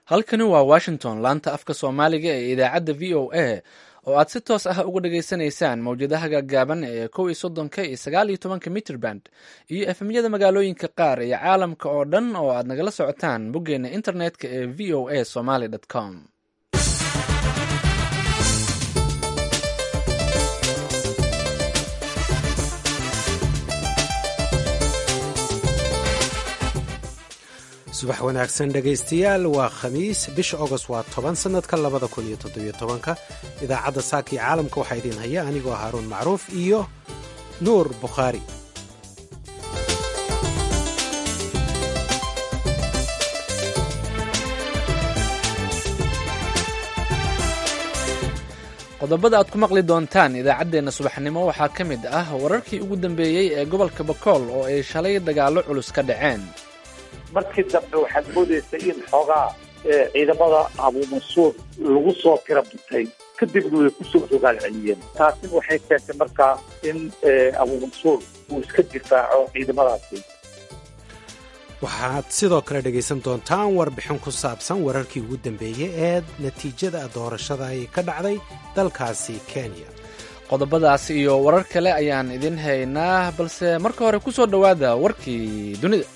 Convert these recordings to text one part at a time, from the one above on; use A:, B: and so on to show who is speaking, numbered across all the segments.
A: halkani waa washington laanta afka soomaaliga ee idaacadda v o a oo aad si toos ah uga dhageysanaysaan mawjadaha gaagaaban ee kow iyo soddonka iyo sagaal iyo tobanka mitrband iyo efemyada magaalooyinka qaar iyo caalamka oo dhan oo aad nagala socotaan boggeena internetka ee v o a somaly com
B: subax wanaagsan dhegaystayaal waa khamiis bisha ogost waa toban sannadka labada kun iyo toddobiyo tobanka idaacadda saaka iyo caalamka waxaa idiin haya anigoo haaruun macruuf iyo nuur bukhaari
A: qodobada aad ku maqli doontaan idaacaddeenna subaxnimo waxaa ka mid ah wararkii ugu dambeeyey ee gobolka bakool oo ay shalay dagaallo culus ka dhaceen
C: markii dambe waxaad moodaysay in xoogaa ciidamada abuumansuur lagu soo tira butay kadibna way kusoo rogaal celiyeen taasina waxay keentay markaa in abuumansuur uu iska difaaco ciidamadaasi
B: waxaad sidoo kale dhegaysan doontaan warbixin ku saabsan wararkii ugu dambeeyey ee natiijada doorashada ay ka dhacday dalkaasi kenya
A: qodobadaas iyo warar kale ayaan idin haynaa balse marka hore ku soo dhowaada warkii dunida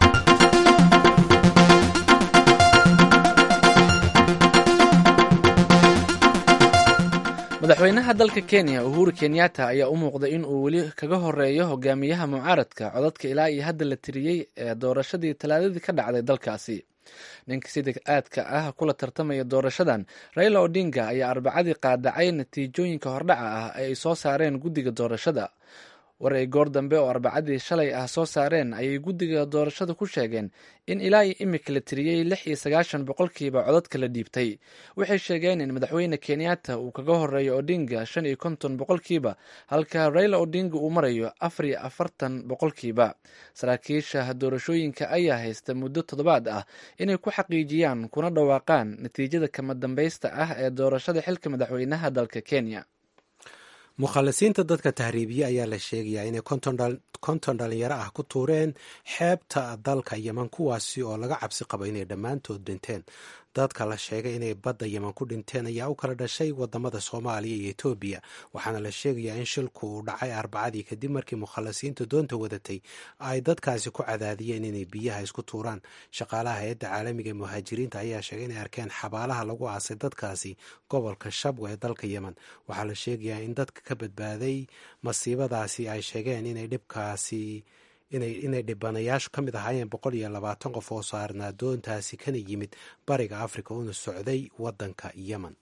A: madaxweynaha dalka kenya uhuru kenyatta ayaa u muuqday in uu weli kaga horeeyo hogaamiyaha mucaaradka codadka ilaa iyo hadda la tiriyey ee doorashadii talaadadii ka dhacday dalkaasi ninka sida aadka ah kula tartamaya doorashadan raila odinga ayaa arbacadii qaadacay natiijooyinka hordhaca ah ee ay soo saareen guddiga doorashada war ay goor dambe oo arbacadii shalay ah soo saareen ayay guddiga doorashada ku sheegeen in ilaa iyo imika la tiriyey lix iyo sagaashan boqolkiiba codadka la dhiibtay waxay sheegeen in madaxweyne kenyatta uu kaga horeeyo odinga shan iyo konton boqolkiiba halka raila odinga uu marayo afar iyo afartan boqolkiiba saraakiisha doorashooyinka ayaa haysta muddo toddobaad ah inay ku xaqiijiyaan kuna dhawaaqaan natiijada kama dambaysta ah ee doorashada xilka madaxweynaha dalka kenya
B: mukhalisiinta dadka tahriibiye ayaa la sheegayaa inay konton dhalinyaro ah ku tuureen xeebta dalka yeman kuwaasi oo laga cabsi qabo inay dhammaantood dhinteen dadka la sheegay inay badda yeman ku dhinteen ayaa u kala dhashay wadamada soomaaliya iyo etoobiya waxaana la sheegayaa in shilku uu dhacay arbacadii kadib markii mukhalisiinta doonta wadatay ay dadkaasi ku cadaadiyeen inay biyaha isku tuuraan shaqaalaha hay-adda caalamiga ee muhaajiriinta ayaa sheegay inay arkeen xabaalaha lagu aasay dadkaasi gobolka shabwa ee dalka yeman waxaa la sheegayaa in dadka ka badbaaday masiibadaasi ay sheegeen inay dhibkaasi inay dhibanayaashu ka mid ahaayeen boqol iyo labaatan qof oo saarnaa doontaasi kana yimid bariga afrika una socday waddanka yemen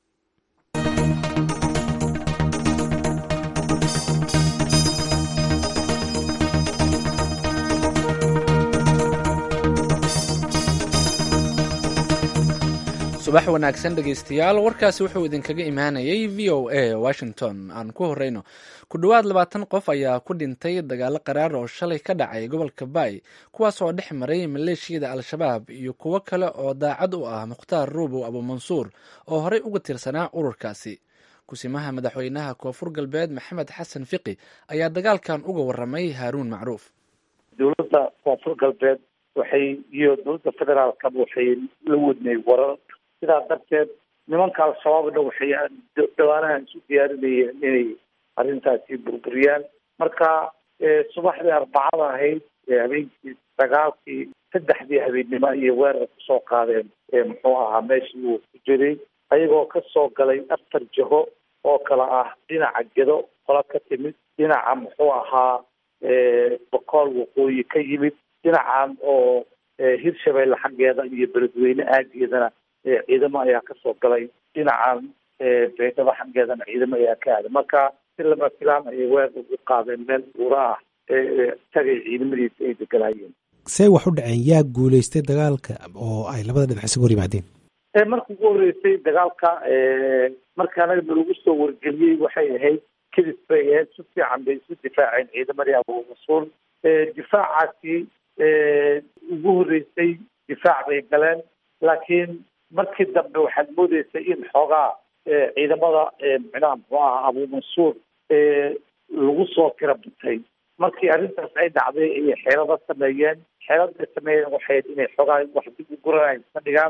A: subax wanaagsan dhegaystayaal warkaasi wuxuu idinkaga imaanayay v o a washington aan ku horeyno ku dhowaad labaatan qof ayaa ku dhintay dagaalo qaraar oo shalay ka dhacay gobolka baay kuwaas oo dhex maray maleeshiyada al-shabaab iyo kuwo kale oo daacad u ah mukhtaar ruubow abuumansuur oo horey uga tirsanaa ururkaasi kusimaha madaxweynaha koonfur galbeed maxamed xasan fiqi ayaa dagaalkan uga waramay haaruun macruuf
C: dowladda koonfur galbeed waxay iyo dowladda federaalkaba waxay la wadnay warar sidaa darteed nimanka al-shabaabna waxay dhawaanahan isu diyaarinayeen inay arrintaasi burburiyaan marka subaxdii arbacada ahayd habeenkii sagaalkii saddexdii habeennimo iyo weerar kusoo qaadeen muxuu ahaa meeshii uu ku jiray ayagoo kasoo galay afar jaho oo kale ah dhinaca gedo qola ka timid dhinaca muxuu ahaa bokool waqooyi ka yimid dhinacan oo hirshabeelle xaggeeda iyo beledweyne aageedana ciidamo ayaa kasoo galay dhinacan baydhabo xaggeedana ciidamo ayaa ka aaday marka si lama filaan ayay weer ugu qaadeen meel buura ah tagay ciidamadiisa ay deganaayeen
B: see wax u dhaceen yaa guulaystay dagaalka oo ay labada dhinac isaga hor yimaadeen
C: marka ugu horeysay dagaalka marka anaga nalagu soo wargeliyey waxay ahayd kadis bay ahayd si fiican bay isu difaaceen ciidamadii abuumasuul difaacaasi ugu horeysay difaac bay galeen laakiin markii dambe waxaad moodeysay in xoogaa ciidamada micnaha muxuu aha abuumansuur lagu soo tira butay markii arrintaas ay dhacday ayay xeelado sameeyeen xeeladay sameeyeen waxay inay xoogaa wax dib u guranay ka dhigaan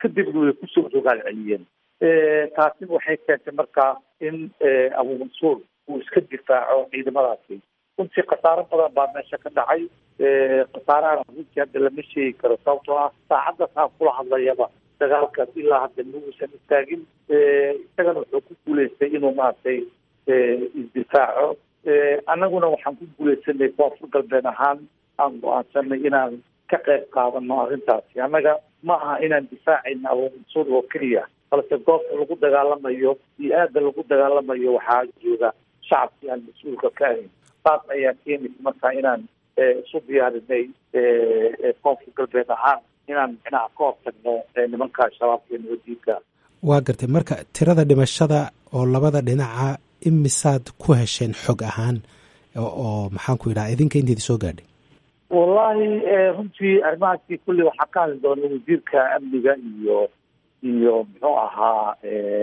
C: kadibna way kusoo rogaal celiyeen taasina waxay keentay markaa in abu mansuur uu iska difaaco ciidamadaasi runtii khasaaro badan baa meesha ka dhacay khasaarahana runtii hadda lama sheegi karo sababtoo ah saacaddaas aan kula hadlayaba dagaalkaas ilaa hadda ma uusan istaagin isagana wuxuu ku guuleystay inuu maaragtay isdifaaco annaguna waxaan ku guuleysanay koonfur galbeed ahaan aan go-aansanay inaan ka qayb qaadano arrintaasi annaga ma aha inaan difaacayna abu mansuur oo keliya balse goobta lagu dagaalamayo iyo aada lagu dagaalamayo waxaa jooga shacabkii aan mas-uulka ka ahayn saas ayaa keenaysa markaa inaan isu diyaarinay koonfur galbeed ahaan inaan micnaha ka hortagno nimanka shabaabka iyo nabadiinka
B: waa gartay marka tirada dhimashada oo labada dhinaca imisaad ku hesheen xog ahaan oo maxaan ku yidhaha idinka inteedi soo gaadhay
C: wallahi runtii arrimahaasi kulli waxaa ka hadli doona wasiirka amniga iyo iyo muxuu ahaa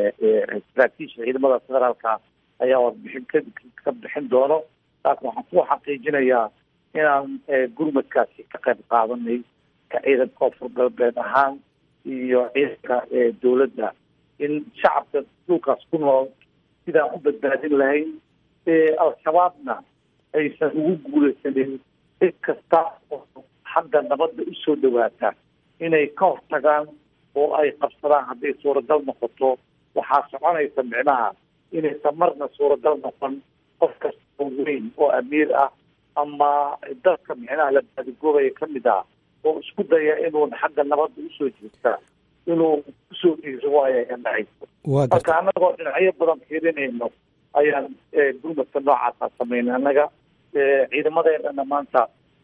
C: saraakiisha ciidamada federaalka ayaa warbixin ka ka bixin doono laakin waxaan ku xaqiijinayaa inaan gurmadkaasi ka qayb qaadanay ka ciidan koonfur galbeed ahaan iyo ciidanka dowladda in shacabka dhulkaas ku nool sidaan u badbaadin lahayn al-shabaabna aysan ugu guuleysanin cid kasta oo xagga nabadda usoo dhawaata inay ka hortagaan oo ay qabsadaan hadday suuragal noqoto waxaa soconaysa micnaha inaysan marna suuragal noqon qof kasta oo weyn oo amiir ah ama dadka micnaha la baadigoobaya ka mid ah oo isku daya inuun xagga nabadda usoo jeesta inuu kusoo dhiiro waayo ay dhacayso marka annagoo dhinacyo badan fiirinayno ayaan gurmadka noocaasa sameynay annaga ciidamadeedana maanta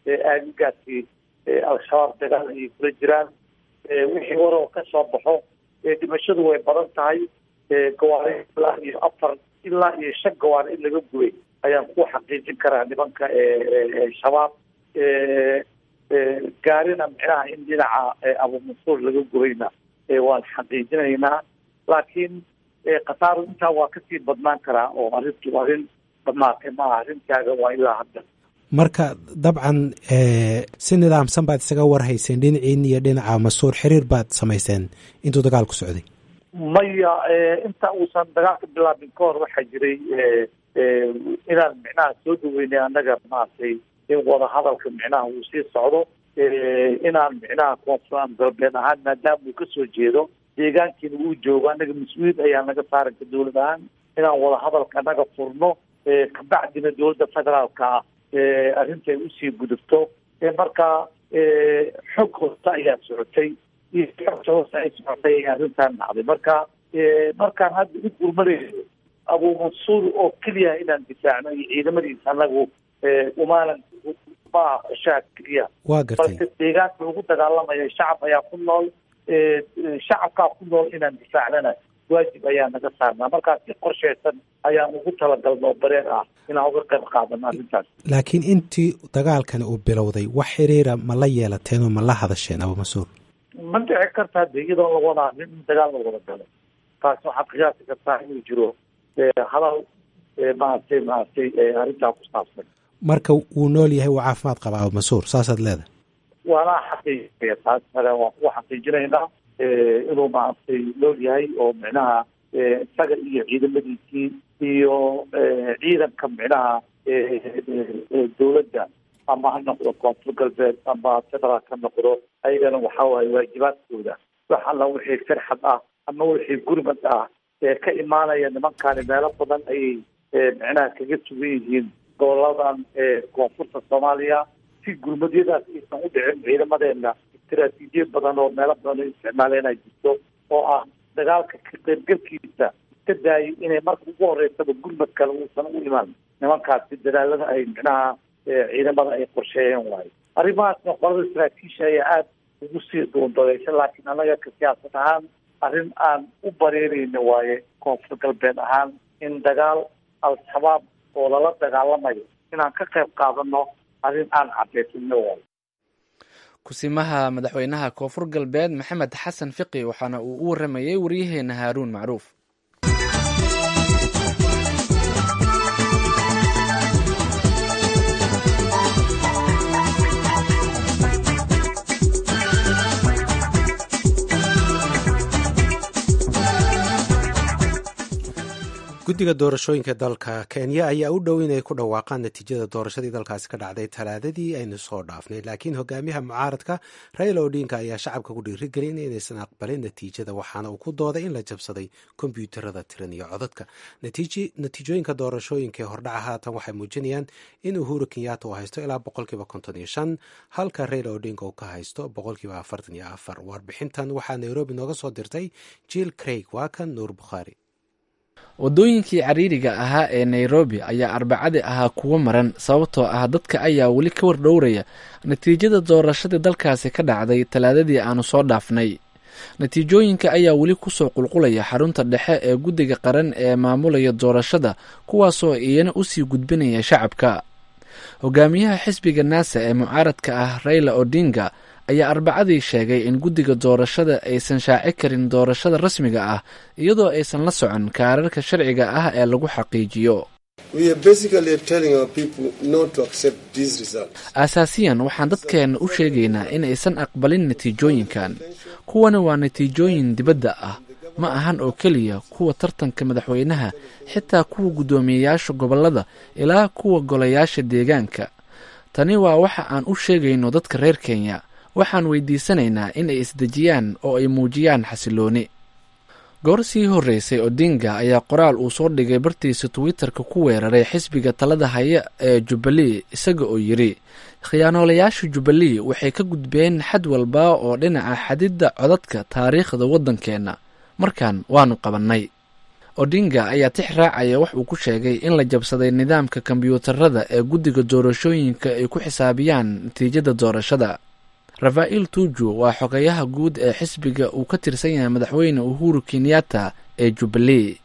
C: aagaasi al-shabaab dagaal ayay kula jiraan wixii waroo ka soo baxo dhimashadu way badan tahay gawaari ilaa iyo afar ilaa iyo shan gawaari in laga gubay ayaan ku xaqiijin karaa nimanka shabaab gaarina micnaha in dhinaca abu mansuur laga gubayna waan xaqiijinaynaa laakiin khasaaru intaa waa kasii badnaan karaa oo arrintu arrin dhamaatay maaha arrintaaga waa ilaa hadda
B: marka dabcan si nidaamsan baad isaga warhayseen dhinaciin iyo dhinaca masuur xiriir baad samayseen intuu dagaalku socday
C: maya inta uusan dagaalka bilaabin ka hor waxaa jiray inaan micnaha soo dhaweynay annaga maaragtay in wadahadalka micnaha uu sii socdo inaan micnaha koonfur galbeed ahaan maadaama uu kasoo jeedo deegaankiina uu joogo annaga mas-uuliyad ayaa naga saaranka dowlad ahaan inaan wadahadalka naga furno kabacdina dowladda federaalka ah arrintay usii gudubto marka xog hoose ayaa socotay iyo xogta hoose ay socotay ay arrintan dhacday marka markaan hadda u gurmanayno abu mansuur oo keliya inaan difaacno iyo ciidamadiisa annagu umaanan maaha qoshaha keliya
B: waa gartay
C: balse deegaanka lagu dagaalamayo shacab ayaa ku nool shacabkaa ku nool inaan difaacnana waajib ayaa naga saarnaa markaas si qorsheysan ayaan ugu talagalno bareer ah inaan uga qayb qaadano arrintaas
B: laakiin intii dagaalkani uu bilowday wax xiriira ma la yeelateen oo ma la hadasheen abu mansuur
C: ma dhici karta hadde iyadoo la wadaa nin dagaal la wada galo taas waxaad qiyaasi kartaa inuu jiro hadal maaragtay maaragtay arrintaa ku saabsan
B: marka wuu nool yahay wuu caafimaad qaba abu mansuur saasaad leedahay
C: waana xaqiijinaya taas male waan ku xaqiijinaynaa inuu maaragtay nool yahay oo micnaha isaga iyo ciidamadiisii iyo ciidanka micnaha dowladda ama ha noqdo koonfur galbeed ama federaal ka noqdo ayagana waxa waaye waajibaadkooda wax alla wixii farxad ah ama wixii gurmad ah ee ka imaanaya nimankani meelo badan ayay micnaha kaga sugan yihiin goboladan koonfurta soomaaliya si gurmadyadaas aysan u dhicin ciidamadeena istaraatiijiyad badan oo meelo badan ay isticmaaleen ay jirto oo ah dagaalka ka qaybgalkiisa iska daayay inay marka ugu horeysaba gurmad kale uusan u imaan nimankaasi dadaalada ay micnaha ciidamada ay qorsheeyeen waayo arrimahaasna qolada saraakiisha ayaa aada ugu sii duundadaysa laakiin annaga ka siyaasad ahaan arrin aan u bareereyna waaye koonfur galbeed ahaan in dagaal al-shabaab oo lala dagaalamayo inaan ka qayb qaadano arrin aan caddaysano waayo
A: kusimaha madaxweynaha koonfur galbeed maxamed xasan fiqi waxaana uu u waramayey waryaheena haaruun macruuf
B: guddiga doorashooyinka dalka kenya ayaa u dhow inay ku dhawaaqaan natiijada doorashadii dalkaasi ka dhacday talaadadii aynu soo dhaafnay laakiin hogaamiyaha mucaaradka raila odinka ayaa shacabka ku dhiirigelin inaysan aqbalin natiijada waxaana uu ku dooday in la jabsaday kombyuutarada tiran iyo codadka natiijooyinka doorashooyinka ee hordhaca haatan waxay muujinayaan in uhuru kenyatta uu haysto ilaa boqolkiiba konton iyo shan halka raila odinka uu ka haysto boqolkiiba afartan iyo afar warbixintan waxaa nairobi nooga soo dirtay jill craig waa kan nuur bukhaari
A: waddooyinkii cariiriga ahaa ee nairobi ayaa arbacadii ahaa kuwo maran sababtoo ah dadka ayaa weli ka wardhowraya natiijada doorashadii dalkaasi ka dhacday talaadadii aanu soo dhaafnay natiijooyinka ayaa weli kusoo qulqulaya xarunta dhexe ee guddiga qaran ee maamulaya doorashada kuwaasoo iyana usii gudbinaya shacabka hogaamiyaha xisbiga naasa ee mucaaradka ah raila odinga ayaa arbacadii sheegay in guddiga doorashada aysan shaaci karin doorashada rasmiga ah iyadoo aysan la socon kaararka sharciga ah ee lagu xaqiijiyo asaasiyan waxaan dadkeenna u sheegaynaa in aysan aqbalin natiijooyinkan kuwani waa natiijooyin dibadda ah ma ahan oo keliya kuwa tartanka madaxweynaha xitaa kuwa guddoomiyeyaasha gobollada ilaa kuwa golayaasha deegaanka tani waa waxa aan u sheegayno dadka reer kenya waxaan weydiisanaynaa in ay isdejiyaan oo ay muujiyaan xasilooni goor sii horreysay odinga ayaa qoraal uu soo dhigay bartiisa twitter-ka ku weeraray xisbiga talada haya ee jubbalee isaga oo yidhi khiyaanoolayaasha jubbalee waxay ka gudbeen xad walba oo dhinaca xadidda codadka taariikhda waddankeenna markaan waanu qabannay odinga ayaa tix raacaya wax uu ku sheegay in la jabsaday nidaamka kombyuutarada ee guddiga doorashooyinka ay ku xisaabiyaan natiijada doorashada rafaa'il tuju waa xogayaha guud ee xisbiga uu ka tirsan yahay madaxweyne uhuru kenyatta ee jubbalee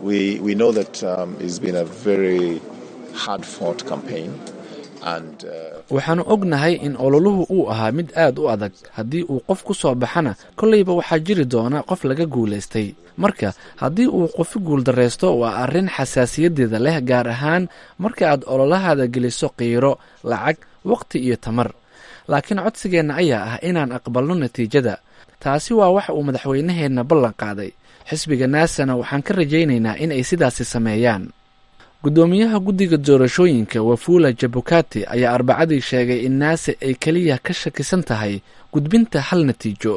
A: waxaanu ognahay in ololuhu uu ahaa mid aad u adag haddii uu qof ku soo baxana kolleyba waxaa jiri doona qof laga guulaystay marka haddii uu qofi guuldarraysto waa arrin xasaasiyadeeda leh gaar ahaan marka aad ololahaada geliso qiiro lacag waqti iyo tamar laakiin codsigeenna ayaa ah inaan aqbalno natiijada taasi waa waxa uu madaxweynaheenna ballan qaaday xisbiga naasana waxaan ka rajaynaynaa in ay sidaasi sameeyaan guddoomiyaha guddiga doorashooyinka wafula jabukati ayaa arbacadii sheegay in naase ay keliya ka shakisan tahay gudbinta hal natiijo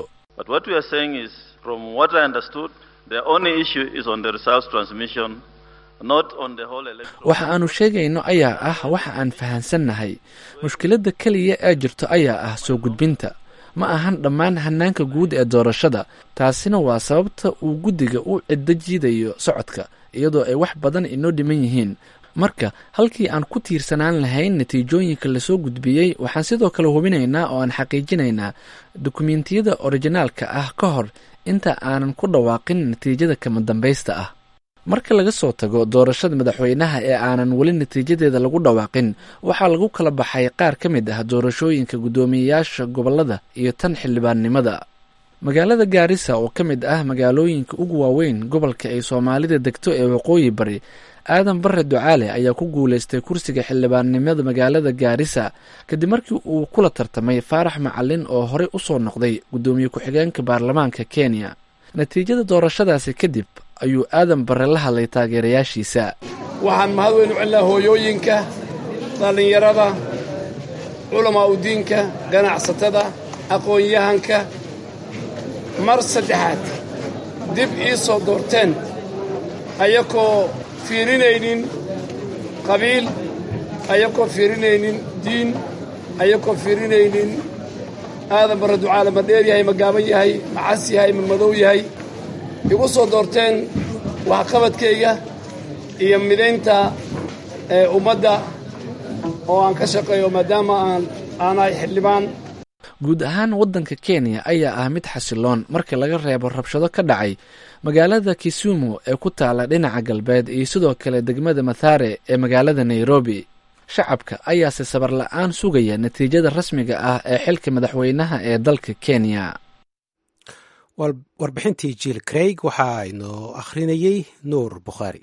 A: waxa aanu sheegayno ayaa ah waxa aan fahansannahay mushkiladda keliya ee jirto ayaa ah soo gudbinta ma ahan dhammaan hanaanka guud ee doorashada taasina waa sababta uu guddiga u ciddo jiidayo socodka iyadoo ay wax badan inoo dhiman yihiin marka halkii aan ku tiirsanaan lahayn natiijooyinka lasoo gudbiyey waxaan sidoo kale hubinaynaa oo aan xaqiijinaynaa dukumentiyada orijinaalka ah ka hor inta aanan ku dhawaaqin natiijada kama dambaysta ah marka laga soo tago doorashada madaxweynaha ee aanan weli natiijadeeda lagu dhawaaqin waxaa lagu kala baxay qaar ka mid ah doorashooyinka guddoomiyeyaasha gobollada iyo tan xildhibaannimada magaalada gaarisa oo ka mid ah magaalooyinka ugu waaweyn gobolka ay soomaalida degto ee waqooyi bari aadan bare ducaale ayaa ku guulaystay kursiga xildhibaannimada magaalada gaarisa kadib markii uu kula tartamay faarax macalin oo horey u soo noqday guddoomiye ku-xigeenka baarlamaanka kenya natiijada doorashadaasi kadib ayuu aadan bare la hadlay taageerayaashiisa
D: waxaan mahad weyn u celinaa hooyooyinka dhallinyarada culamaa u diinka ganacsatada aqoon-yahanka mar saddexaad dib ii soo doorteen ayakoo fiirinaynin qabiil ayakoo fiirinaynin diin ayakoo fiirinaynin aadan barre ducaale ma dheer yahay ma gaaban yahay ma cas yahay ma madow yahay igu soo doorteen waxqabadkayga iyo midaynta ummadda oo aan ka shaqeeyo maadaama aan aanahay xildhibaan
A: guud ahaan waddanka kenya ayaa ah mid xasiloon marka laga reebo rabshado ka dhacay magaalada kisumu ee ku taala dhinaca galbeed iyo sidoo kale degmada mathare ee magaalada nairobi shacabka ayaase sabar la-aan sugaya natiijada rasmiga ah ee xilka madaxweynaha ee dalka kenya
B: warbixintii jiil craig waxaa inoo akhrinayey nuur bukhaari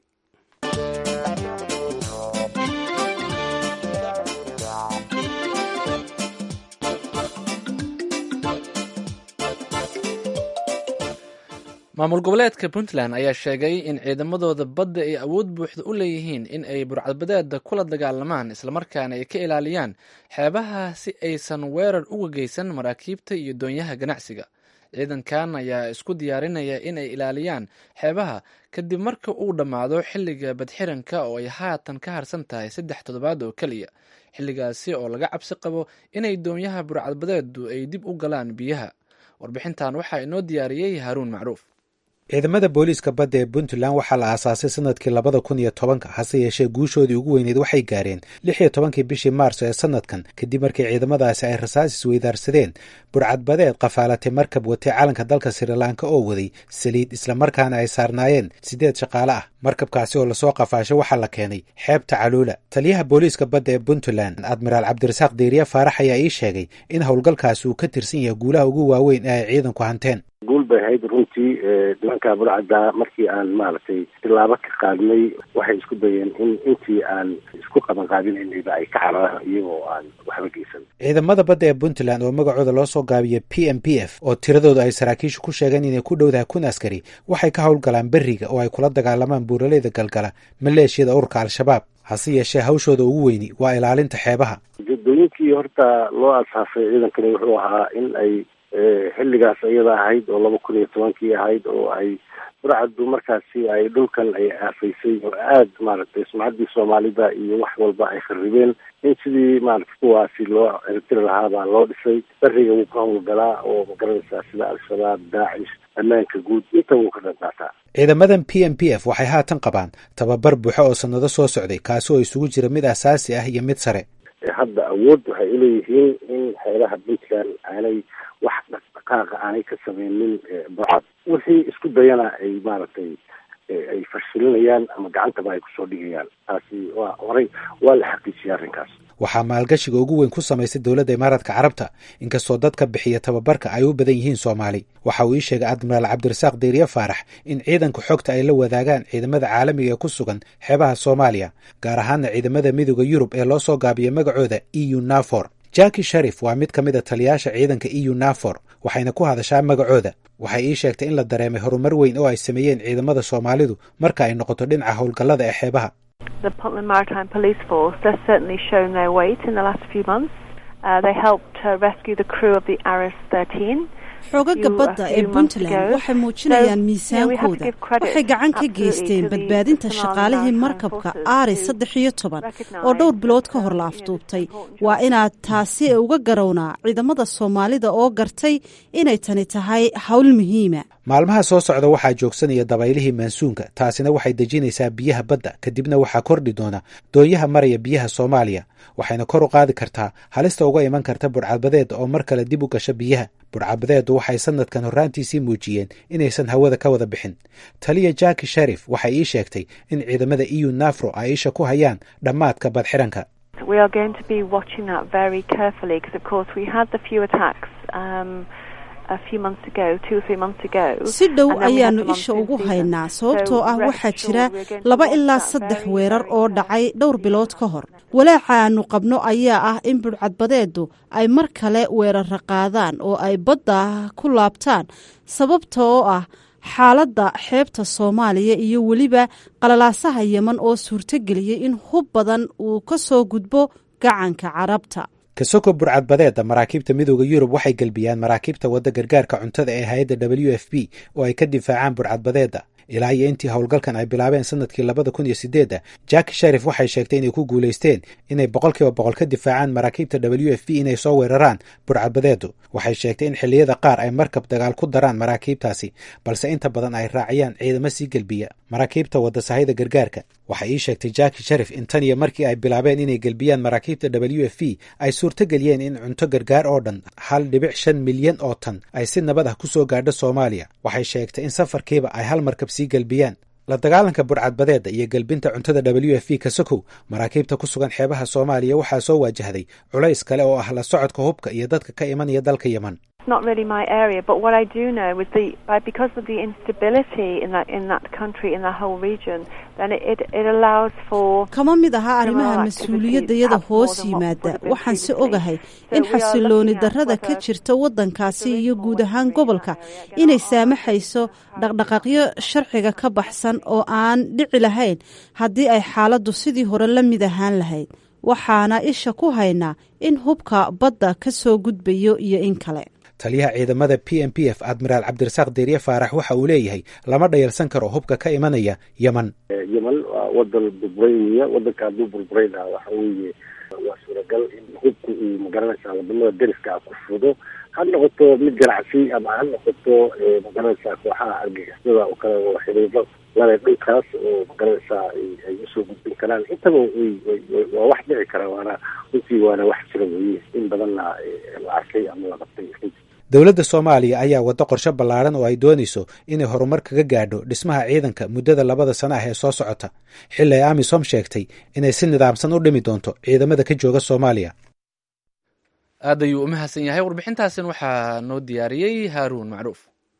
A: maamul goboleedka puntland ayaa sheegay in ciidamadooda badda ay awood buuxda u leeyihiin in ay burcadbadeeda kula dagaalamaan islamarkaana ay ka ilaaliyaan xeebaha si aysan weerar uga geysan maraakiibta iyo doonyaha ganacsiga ciidankan ayaa isku diyaarinaya in ay ilaaliyaan xeebaha kadib marka uu dhammaado xilliga badxiranka oo ay haatan ka harsan tahay saddex toddobaad oo keliya xilligaasi oo laga cabsi qabo inay doonyaha burcadbadeedu ay dib u galaan biyaha warbixintan waxaa inoo diyaariyey haaruun macruuf
B: ciidamada booliiska badda ee puntland waxaa la aasaasay sanadkii labada kun iyo tobanka hase yeeshee guushoodii ugu weyneyd waxay gaareen lix iyo tobankii bishii maarso ee sanadkan kadib markii ciidamadaasi ay rasaas isweydaarsadeen burcadbadeed qafaalatay markab watay calanka dalka srilanka oo waday saliid islamarkaana ay saarnaayeen siddeed shaqaale ah markabkaasi oo lasoo qafaashay waxaa la keenay xeebta caluula taliyaha booliiska badda ee puntland admiraal cabdirasaaq deeriye faarax ayaa ii sheegay in howlgalkaasi uu ka tirsan yahay guulaha ugu waaweyn ee ay ciidanku hanteen
E: guul bay ahayd runtii nimanka burcadda markii aan maaragtay tilaabo ka qaadnay waxay isku dayeen in intii aan isku qaban qaadinaynayba ay ka cararaan iyagoo aan waxba geysan
B: ciidamada badda ee puntland oo magacooda loo soo gaabiya p m p f oo tiradooda ay saraakiishu ku sheegeen inay ku dhowdahay kun askari waxay ka howlgalaan beriga oo ay kula dagaalamaan buuraleyda galgala maleeshiyada ururka al-shabaab hase yeeshee hawshooda ugu weyni waa ilaalinta xeebaha
E: ujeedooyinkii horta loo asaasay ciidankani wuxuu ahaa in ay xilligaas iyada ahayd oo laba kun iyo tobankii ahayd oo ay burcaddu markaasi ay dhulkan ay aafaysay oo aada maaragtay sumcaddii soomaalida iyo wax walba ay kharibeen in sidii maaragtay kuwaasi loo ciribtiri lahaabaa loo dhisay beriga wuu ka howlgalaa oo magaranaysaa sida al-shabaab daacish ammaanka guud inta wuu ka dhantaataa
B: ciidamadan p m p f waxay haatan qabaan tababar buuxo oo sannado soo socday kaasi oo isugu jira mid asaasi ah iyo mid sare
E: hadda awood waxay uleeyihiin in xeelaha puntland aanay wax dhaqdhaqaaqa aanay ka sameynin burcad wixii isku dayana ay maaragtay ay fashilinayaan ama gacantaba ay kusoo dhigayaan taasi waa horay waa la xaqiijiyay arrinkaas
B: waxaa maalgashiga ugu weyn ku samaysay dowladda imaaraadka carabta inkastoo dadka bixiya tababarka ay u badan yihiin soomaali waxa uu ii sheegay admiraal cabdirasaaq deeriye faarax in ciidanka xogta ay la wadaagaan ciidamada caalamiga ee ku sugan xeebaha soomaaliya gaar ahaana ciidamada midooda yurub ee loo soo gaabiyay magacooda e u nafor jaki sharif waa mid ka mid a taliyaasha ciidanka e u nafor waxayna ku hadashaa magacooda waxay ii sheegtay in la dareemay horumar weyn oo ay sameeyeen ciidamada soomaalidu marka ay noqoto dhinaca howlgallada ee xeebaha
F: The Puntland Maritime Police Force has certainly shown their weight in the last few months. Uh, they helped uh, rescue the crew of the Aris 13.
G: xoogaga badda ee puntland waxay muujinayaan miisaankooda waxay gacan ka geysteen badbaadinta shaqaalihii markabka aari saddex iyo toban oo dhowr bilood ka hor la afduubtay waa inaad taasi uga garownaa ciidamada soomaalida oo gartay inay tani tahay hawl muhiima
B: maalmaha soo socda waxaa joogsanaya dabaylihii maansuunka taasina waxay dejinaysaa biyaha badda kadibna waxaa kordhi doona doonyaha maraya biyaha soomaaliya waxayna kor u qaadi kartaa halista uga iman karta burcadbadeeda oo mar kale dib u gasha biyaha burcadbadeedu waxay sanadkan horraantiisii muujiyeen inaysan hawada ka wada bixin taliya jaki sharif waxay ii sheegtay in ciidamada eu nafro ay isha ku hayaan dhammaadka badxiranka
F: We are going to be watching that very carefully because, of course, we had the few attacks. Um,
G: si dhow ayaanu isha ugu haynaa sababtoo ah waxaa jira laba ilaa saddex weerar oo dhacay dhowr bilood ka hor walaaca aanu qabno ayaa ah in budhcadbadeedu ay mar kale weerara qaadaan oo ay badda ku laabtaan sababta oo ah xaaladda xeebta soomaaliya iyo weliba qalalaasaha yeman oo suurtogeliyey in hub badan uu ka soo gudbo gacanka carabta
B: kasoko burcadbadeeda maraakiibta midooda yurub waxay gelbiyaan maraakiibta wadda gargaarka cuntada ee hay-adda w f b oo ay ka difaacaan burcadbadeeda ilaa iyo intii howlgalkan ay bilaabeen sanadkii labada kun iyo sideedda jaki sharif waxay sheegtay inay ku guulaysteen inay boqolkiiba boqol ka difaacaan maraakiibta w f b inay soo weeraraan burcadbadeedu waxay sheegtay in xilliyada qaar ay markab dagaal ku daraan maraakiibtaasi balse inta badan ay raaciyaan ciidamo sii gelbiya maraakiibta wadda sahayda gargaarka waxay ii sheegtay jaki sharif in tan iyo markii ay bilaabeen inay gelbiyaan maraakiibta w f b ay suurtogeliyeen in cunto gargaar oo dhan hal dhibic shan milyan oo tan ay si nabad ah ku soo gaadho soomaaliya waxay sheegtay in safarkiiba ay hal markab sii gelbiyaan la dagaalanka burcadbadeeda iyo gelbinta cuntada w f b kasokow maraakiibta ku sugan xeebaha soomaaliya waxaa soo waajahday culays kale oo ah la socodka hubka iyo dadka ka imanaya dalka yeman
F: not really my area, but what I do know is the by because of the instability in that in that country in the whole region, then it it, it allows for
G: kama mid aha arrimaha mas-uuliyadayada hoos yimaada waxaan se ogahay in xasilooni darrada ka jirta waddankaasi iyo guud ahaan gobolka inay saamaxayso dhaqdhaqaaqyo sharciga ka baxsan oo aan dhici lahayn haddii ay xaaladdu sidii hore la mid ahaan lahayd waxaana isha ku haynaa in hubka badda ka soo gudbayo iyo in kale
B: taliyaha ciidamada p m p f admiraal cabdirasaaq deeriye faarax waxa uu leeyahay lama dhayalsan karo hubka ka imanaya yeman
E: yeman waa wadan burburayniya wadanka hadduu burburayna waxa weeye waa suuragal in hubku uu magaranaysaa wadamada deriska ku fudo ha noqoto mid ganacsi ama ha noqoto magaranaysaa kooxaha argagixisada oo kale oo xiriiro lale dhulkaas oo magaranaysaa ay usoo gudbin karaan intaba waa wax dhici kara waana runtii waana wax jira weye in badanna la arkay ama la qabtay
B: dowladda soomaaliya ayaa waddo qorshe ballaaran oo ay doonayso inay horumar kaga gaadho dhismaha ciidanka muddada labada sano ah ee soo socota xilli ay amisom sheegtay inay si nidaamsan u dhimi doonto ciidamada ka jooga soomaaliya
A: aad ayuu u mahadsan yahay warbixintaasin waxaa noo diyaariyey haaruun macruuf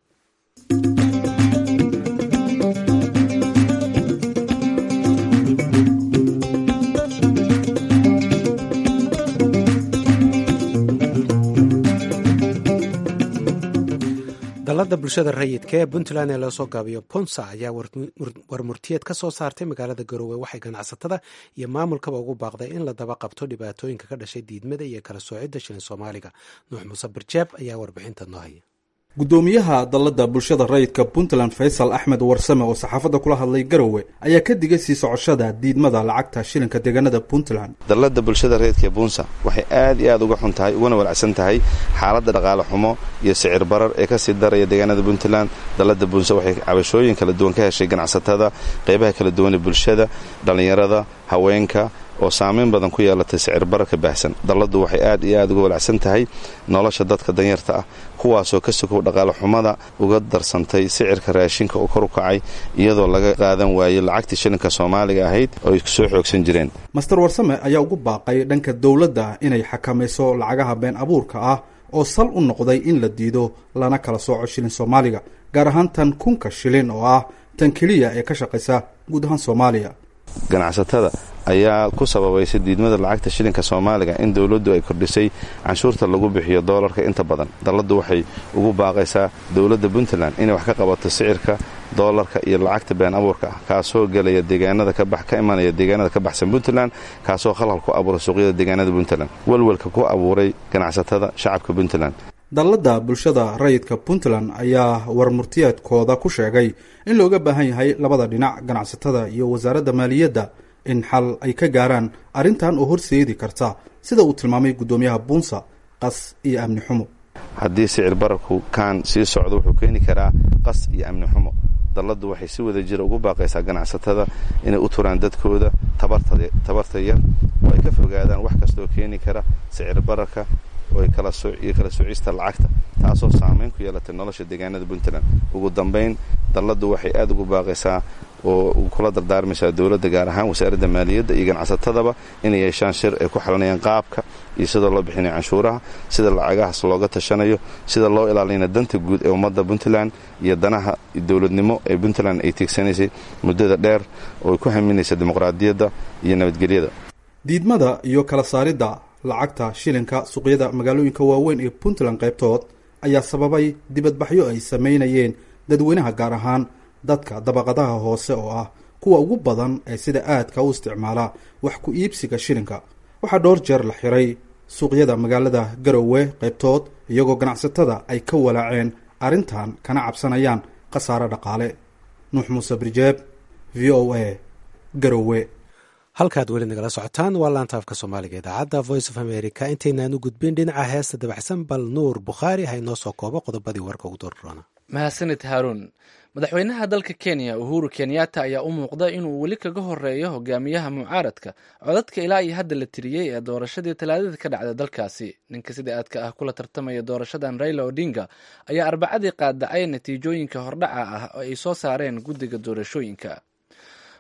B: dalada bulshada rayidka ee puntland ee loo soo gaabiyo ponsa ayaa warmurtiyeed ka soo saartay magaalada garoowe waxay ganacsatada iyo maamulkaba ugu baaqday in la daba qabto dhibaatooyinka ka dhashay diidmada iyo kala soocidda shilin soomaaliga nuux muuse barjeeb ayaa warbixinta noo haya
H: gudoomiyaha dalladda bulshada rayidka puntland faysal axmed warsame oo saxaafadda kula hadlay garowe ayaa ka digay sii socoshada diidmada lacagta shilinka deegaanada puntland
I: dalladda bulshada rayidka ee bunsa waxay aad iyo aad uga xun tahay ugana walacsan tahay xaaladda dhaqaale xumo iyo sicir barar ee kasii daraya deegaanada puntland dalladda bunsa waxay cabashooyin kala duwan ka heshay ganacsatada qeybaha kala duwan ee bulshada dhallinyarada haweenka oo saamayn badan ku yeelatay sicir bararka baahsan dalladdu waxay aad iyo aad uga walacsan tahay nolosha dadka danyarta ah kuwaasoo ka sokow dhaqaale xumada uga darsantay sicirka raashinka oo kor u kacay iyadoo laga qaadan waayey lacagtii shilinka soomaaliga ahayd oo ay soo xoogsan jireen
H: master warsame ayaa ugu baaqay dhanka dowladda inay xakamayso lacagaha been abuurka ah oo sal u noqday in la diido lana kala sooco shilin soomaaliga gaar ahaan tan kunka shilin oo ah tan keliya ee ka shaqaysa guud ahaan soomaaliya
I: ganacsatada ayaa ku sababaysay diidmada lacagta shilinka soomaaliga in dowladdu ay kordhisay canshuurta lagu bixiyo doolarka inta badan dalladdu waxay ugu baaqaysaa dowladda puntland inay wax ka qabato sicirka doolarka iyo lacagta been abuurka ah kaasoo gelaya deegaanada ka imanaya deegaanada ka baxsan puntland kaasoo khalhal ku abuuray suuqyada deegaanada puntland walwalka ku abuuray ganacsatada shacabka puntland
H: dalladda bulshada rayidka puntland ayaa warmurtiyeedkooda ku sheegay in looga baahan yahay labada dhinac ganacsatada iyo wasaaradda maaliyadda in xal ay ka gaaraan arrintan oo horseedi karta sida uu tilmaamay guddoomiyaha buunsa qas iyo amni xumo
I: haddii sicir bararku kaan sii socdo wuxuu keeni karaa qas iyo amni xumo dalladdu waxay si wada jira ugu baaqaysaa ganacsatada inay u turaan dadkooda tabarta yar oo ay ka fogaadaan wax kastaoo keeni kara sicir bararka iyo kala soocista lacagta taasoo saamayn ku yeelatay nolosha deegaanada puntland ugu dambayn dalladdu waxay aad ugu baaqaysaa oo kula dardaarmaysaa dowladda gaar ahaan wasaaradda maaliyadda iyo ganacsatadaba inay yeeshaan shir ay ku xalinayaan qaabka iyo sida loo bixinayo canshuuraha sida lacagahaas looga tashanayo sida loo ilaalinaya danta guud ee ummadda puntland iyo danaha dowladnimo ee puntland ay tiigsanaysay muddada dheer oo ay ku haminaysa dimuqraadiyadda iyo nabadgelyada
H: diidmada iyo kala saaridda lacagta shilinka suuqyada magaalooyinka waaweyn ee puntland qaybtood ayaa sababay dibadbaxyo ay samaynayeen dadweynaha gaar ahaan dadka dabaqadaha hoose oo ah kuwa ugu badan ee sida aadka u isticmaala wax ku iibsiga shilinka waxaa dhowr jeer la xiray suuqyada magaalada garowe qaybtood iyagoo ganacsatada ay ka walaaceen arrintan kana cabsanayaan khasaare dhaqaale nuux muuse birjeeb v o a garowe
B: halkaad weli nagala socotaan waa laanta afka soomaaliga idaacadda voice of america intaynaan u gudbin dhinaca heesta dabacsan bal nuur bukhaari ha inoo soo koobo qodobadii warka ugu doorroona
A: mahadsanid haaruun madaxweynaha dalka kenya uhuru kenyatta ayaa u muuqda inuu weli kaga horeeyo hogaamiyaha mucaaradka codadka ilaa iyo hadda la tiriyey ee doorashadii talaadada ka dhacday dalkaasi ninka sida aadka ah kula tartamaya doorashadan raila odinga ayaa arbacadii qaadacay natiijooyinka hordhaca ah oo ay soo saareen guddiga doorashooyinka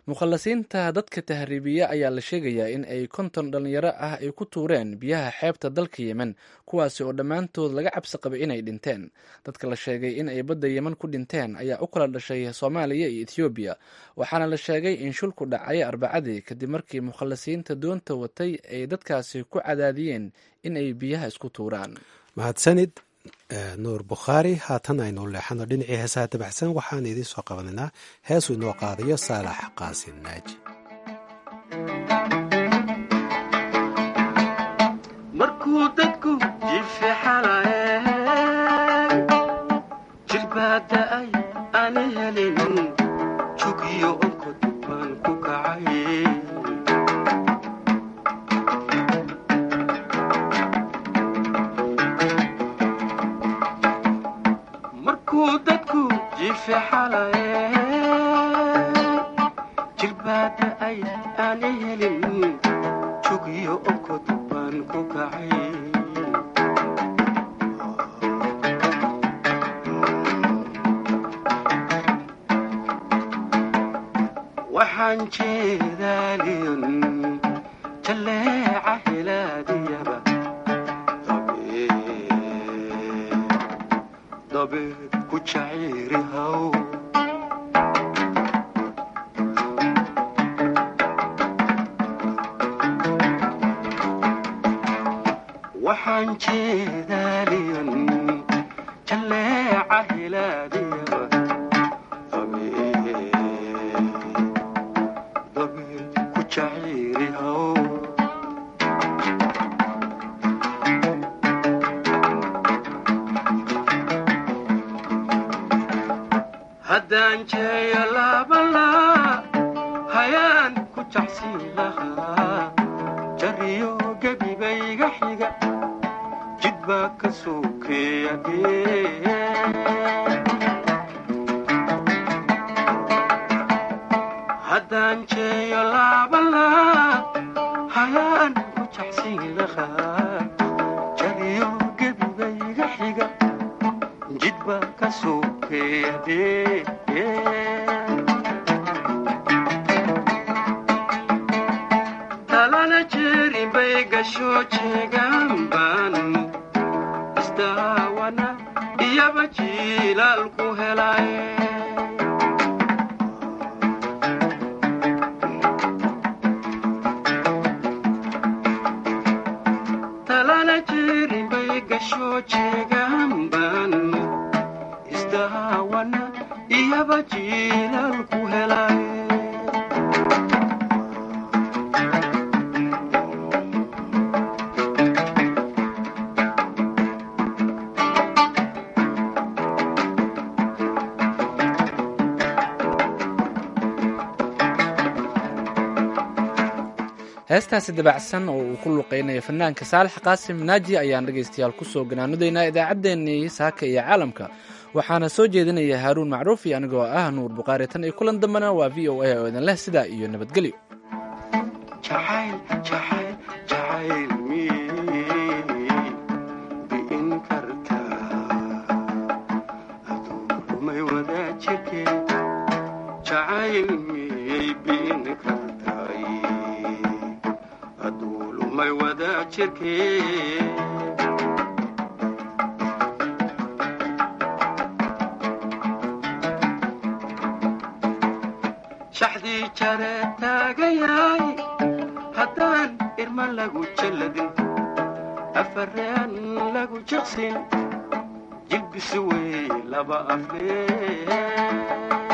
A: mukhalasiinta dadka tahriibiya ayaa la sheegayaa in ay konton dhalinyaro ah ay ku tuureen biyaha xeebta dalka yemen kuwaasi oo dhammaantood laga cabsi qabay inay dhinteen dadka la sheegay in ay badda yemen ku dhinteen ayaa u kala dhashay soomaaliya iyo ethoobiya waxaana la sheegay in shulku dhacay arbacadii kadib markii mukhalasiinta doonta watay ay dadkaasi ku cadaadiyeen in ay biyaha isku tuuraan
B: mahadsanid nuur bukhaari haatan aynu leexano dhinacii heesaha dabaxsan waxaan idiin soo qabanaynaa heesuu inoo qaadayo saalax qaasin naaji
J: markuu dadku jifixalaye jilbaada'ay ani helin jugiyo onkod baan ku kacay dadku jifixalaye jilbaada ay aani helin jugiyo onkod baan ku kacay waxaan jeedaaliyon jalleeca helaadiyaba dabeed ku jacayrihaw waxaan jeedaaliyon jalleeca helaadiyaba dabeed ku jacayrihaw haddaan jeeyo laabalaa hayaan ku jacsiin lahaa jariyo gebibayga xiga jid baa ka sokeeya haddaan jeeyo laabalaa hayaan ku jacsiin lahaa jariyo gebibayga xiga jid baa ka sokeeya talana jeerin bay gasho jeegaanbaan isdaawana iyaba jiilaal ku helay talana jeerin bay gasho jeegaanbaan isdaawana iyaba jiilaal ku helay
A: heestaasi dabacsan oo uu ku luqeynayo fanaanka saalax qaasim naaji ayaan dhegaystayaal kusoo ganaanudaynaa idaacaddeenii saaka iyo caalamka waxaana soo jeedinaya haaruun macruuf iyo anigoo ah nuur bukhaari tan iyo kulan dambena waa v o a oo idin leh sidaa iyo nabadgelyo
J: shaxdii jare taagayaay haddaan irma lagu jalladin afareen lagu jiqsin jilbisi wey laba aflee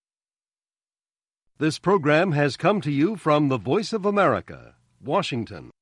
K: This program has come to you from the Voice of America, Washington.